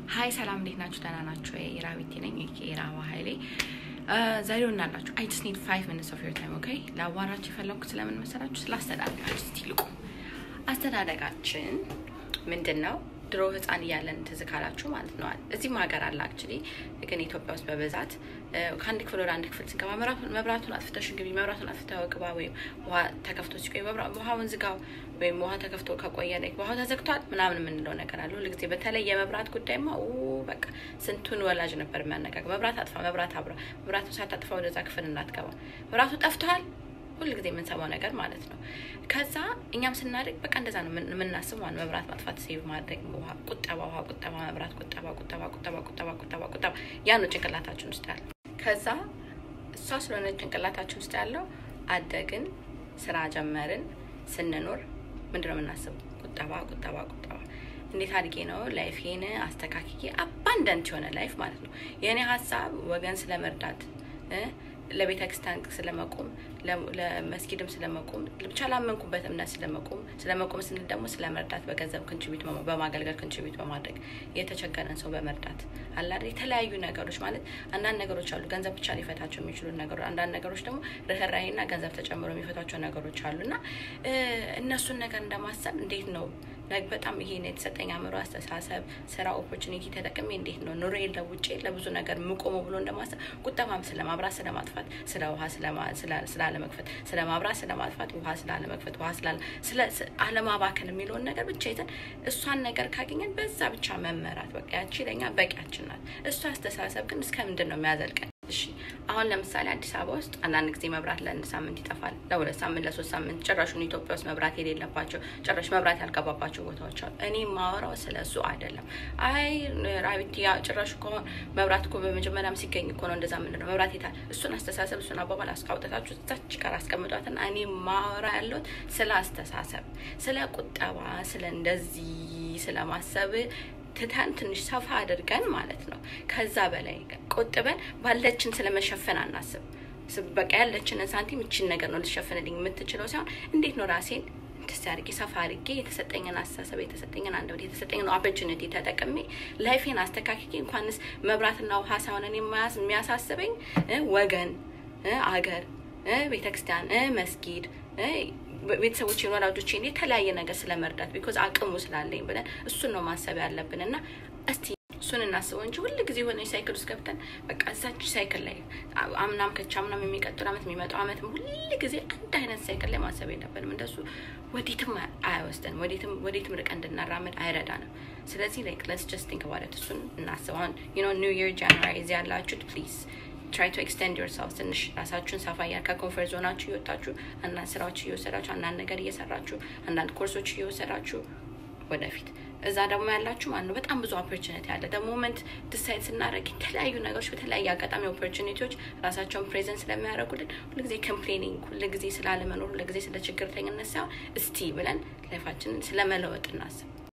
ሀይ ሰላም፣ እንዴት ናችሁ? ደህና ናችሁ? የራቢቲ ነኝ የራባ ሀይሌ ዛሬ እናላችሁ አይ ጀስት ኒድ ፋይቭ ሚኒትስ ኦፍ ዮር ታይም ኦኬ። ለአዋራችሁ የፈለኩት ስለምን መሰላችሁ? ስለ አስተዳደጋችን እስቲ ልቁ። አስተዳደጋችን ምንድን ነው? ድሮ ህፃን እያለን ትዝ ካላችሁ ማለት ነው እዚህም ሀገር አለ አክቹዋሊ፣ ግን ኢትዮጵያ ውስጥ በብዛት ከአንድ ክፍል ወደ አንድ ክፍል ስንገባ መብራቱን አጥፍተሽ ግቢ፣ መብራቱን አጥፍተው ግባ፣ ወይም ውሃ ተከፍቶ ሲቆይ ውሃውን ዝጋው፣ ወይም ውሃ ተከፍቶ ከቆየ ውሃው ተዘግቷል ምናምን የምንለው ነገር አለ ሁልጊዜ። በተለይ የመብራት ጉዳይማ በቃ ስንቱን ወላጅ ነበር የሚያነጋግር። መብራት አጥፋ፣ መብራት አብራ፣ መብራቱ ሳታጥፋ ወደዛ ክፍል እንዳትገባ፣ መብራቱ ጠፍቷል ሁል ጊዜ የምንሰማው ነገር ማለት ነው። ከዛ እኛም ስናደግ በቃ እንደዛ ነው የምናስበው። ዋን መብራት ማጥፋት፣ ሴቭ ማድረግ፣ ውሃ ቁጠባ፣ ውሃ ቁጠባ፣ መብራት ቁጠባ፣ ቁጠባ፣ ቁጠባ፣ ቁጠባ፣ ቁጠባ፣ ቁጠባ ያ ነው ጭንቅላታችን ውስጥ ያለው። ከዛ እሷ ስለሆነ ጭንቅላታችን ውስጥ ያለው አደግን፣ ስራ ጀመርን፣ ስንኖር ምንድነው የምናስበው? ቁጠባ፣ ቁጠባ፣ ቁጠባ እንዴት አድጌ ነው ላይፌን አስተካክዬ አባንደንት የሆነ ላይፍ ማለት ነው። የእኔ ሀሳብ ወገን ስለመርዳት ለቤተ ክርስቲያን ስለመቆም ለመስጊድም ስለመቆም ብቻ ላመንኩበት እምነት ስለመቆም ስለመቆም ስንል ደግሞ ስለመርዳት በገንዘብ ክንችቢት በማገልገል ክንችቢት በማድረግ የተቸገረን ሰው በመርዳት አላ የተለያዩ ነገሮች ማለት አንዳንድ ነገሮች አሉ ገንዘብ ብቻ ሊፈታቸው የሚችሉ ነገሮች፣ አንዳንድ ነገሮች ደግሞ ርኅራሄና ገንዘብ ተጨምሮ የሚፈቷቸው ነገሮች አሉ እና እነሱን ነገር እንደማሰብ እንዴት ነው በጣም ይሄ የተሰጠኝ አእምሮ፣ አስተሳሰብ፣ ስራ፣ ኦፖርቹኒቲ ተጠቅሜ እንዴት ነው ኑሮ ለውጬ ለብዙ ነገር የምቆመው ብሎ እንደማሰብ ቁጠባም ስለ ማብራት ስለ ማጥፋት ስለ ውሃ ስላለመክፈት ስለ ማብራት ስለ ማጥፋት ውሃ ስላለመክፈት ውሃ ስለ አለማባከን የሚለውን ነገር ብቻ ይዘን እሷን ነገር ካገኘን በዛ ብቻ መመራት በቃ ያቺ ለኛ በቂያችን ናት። እሷ አስተሳሰብ ግን እስከ ምንድን ነው የሚያዘልቀን? እሺ አሁን ለምሳሌ አዲስ አበባ ውስጥ አንዳንድ ጊዜ መብራት ለአንድ ሳምንት ይጠፋል፣ ለሁለት ሳምንት፣ ለሶስት ሳምንት ጭራሹን ኢትዮጵያ ውስጥ መብራት የሌለባቸው ጭራሽ መብራት ያልገባባቸው ቦታዎች አሉ። እኔ ማወራው ስለ እሱ አይደለም። አይ ራቢቲ ጭራሹ ከሆነ መብራት እኮ በመጀመሪያም ሲገኝ እኮ ነው እንደዛ ምንድነው መብራት የታል? እሱን አስተሳሰብ እሱን አባባል አስቃውጠታችሁ እዛች ጋር አስቀምጧትና እኔ ማወራ ያለሁት ስለ አስተሳሰብ፣ ስለ ቁጠባ፣ ስለ እንደዚህ ስለ ማሰብ ትተን ትንሽ ሰፋ አድርገን ማለት ነው። ከዛ በላይ ቆጥበን ባለችን ስለመሸፈን አናስብ። በቃ ያለችንን ሳንቲም እችን ነገር ነው ልትሸፍንልኝ የምትችለው ሳይሆን እንዴት ነው ራሴን ደስ አድርጌ ሰፋ አድርጌ የተሰጠኝን አስተሳሰብ የተሰጠኝን አንደበት የተሰጠኝን ኦፖርቹኒቲ ተጠቅሜ ላይፌን አስተካክዬ እንኳንስ መብራትና ውሃ ሳይሆን እኔ የሚያሳስበኝ ወገን፣ አገር፣ ቤተክርስቲያን፣ መስጊድ ቤተሰቦች ወላጆችን የተለያየ ነገር ስለመርዳት ቢኮዝ አቅሙ ስላለኝ ብለን እሱን ነው ማሰብ ያለብን እና እስቲ እሱን እናስበው እንጂ ሁል ጊዜ የሆነ ሳይክል ውስጥ ገብተን በቃ እዛች ሳይክል ላይ አምናም ከቻ አምናም የሚቀጥሉ አመት የሚመጣው አመት ሁል ጊዜ አንድ አይነት ሳይክል ላይ ማሰብ የለብንም። እንደሱ ወዴትም አያወስደንም፣ ወዴትም ርቀን እንድናራምድ አይረዳንም። ስለዚህ ላይክ ለስ ጀስት ቲንክ አባውት እሱን እናስብ። አሁን ዩ ኖ ኒው ይር ጃንዋሪ እዚህ ያላችሁት ፕሊዝ ትራይ ቱ ኤክስቴንድ ዮርሰልፍ ትንሽ ራሳችሁን ሰፋ እያል ከኮንፈርት ዞናችሁ እየወጣችሁ አንዳንድ ስራዎች እየወሰዳችሁ አንዳንድ ነገር እየሰራችሁ አንዳንድ ኮርሶች እየወሰዳችሁ ወደፊት እዛ ደግሞ ያላችሁ ማነው በጣም ብዙ ኦፖርቹኒቲ አለ። ሞመንት ዲሳይድ ስናደርግ የተለያዩ ነገሮች በተለያየ አጋጣሚ ኦፖርቹኒቲዎች ራሳቸውን ፕሬዘንት ስለሚያደርጉልን ሁልጊዜ ኮምፕሌኒንግ፣ ሁልጊዜ ስላለመኖር፣ ሁልጊዜ ስለ ችግርተኝነት ሳይሆን እስቲ ብለን ላይፋችንን ስለመለወጥ እናስብ።